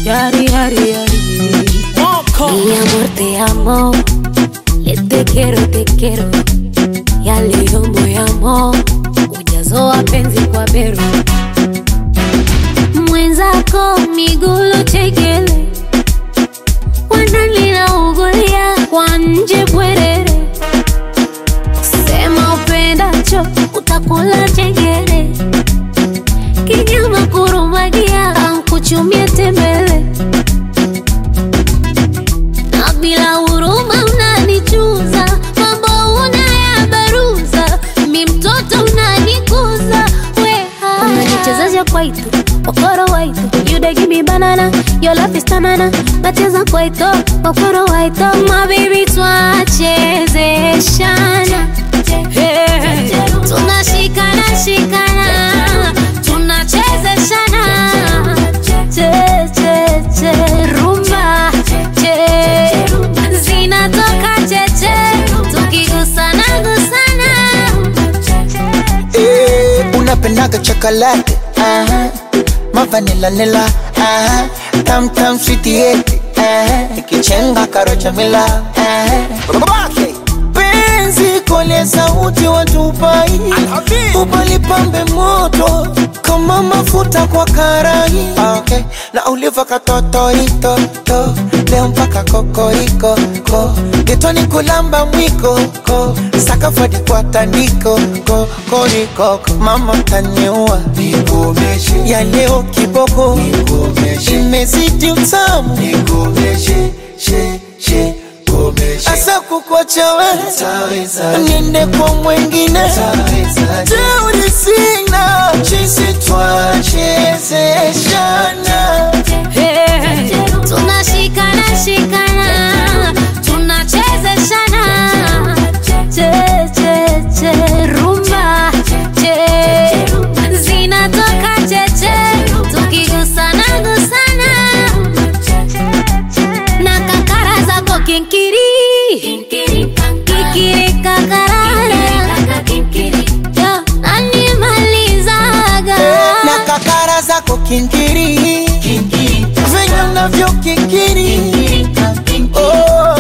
Yari, yari, yari. Mi amor, te amo. Le te quiero, te quiero. Ya leo moyamo ujazo wa penzi kwa bero mwenzako migulo chekele wanalina ugulia kwa nje bwerere sema upendacho utakula chengere kinyama kurumagia ankuchumie tembele na bila huruma unanichuza mambo unayabaruza mi mtoto unanikuza weha unanichezesha kwaito okoro waito you dey give me banana your love is tamana nacheza kwaito okoro waito my baby twachezeshana hey. tunashikana shikana tunachezeshana che che che rumba che zinatoka cheche tukigusana gusana Eh, unapendaga chocolate aha mavanila nila aha tam tam sweetieti aha ikichenga karocha mila aha babake penzi kole sauti watupai upalipambe moto kama mafuta kwa karai okay. na uliva katotoitoto leo mpaka kokoriko ko getoni kulamba mwiko ko sakafadi kwa tandiko ko koriko ko mama taniua nikomeshe ya leo kiboko nikomeshe imezidi utamu nikomeshe she she asa kukwacha we niende kwa mwengine teuri sina chisi twachezeshana Hey, tunashikana shikana tunachezeshana che che che rumba che zinatoka cheche tukigusana gusana na kakara zako kinkiri kikiri kakarara Yo, animalizaga na kakara zako kinkiri venye unavyo kinkiri Oh.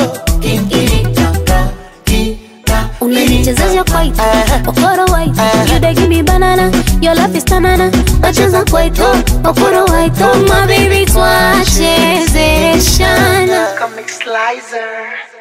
unanichezesha kwaito Aha. okoro waito Aha. you dey give me banana your love is tamana nacheza kwaito okoro waito my baby twachezeshana Comic Slicer.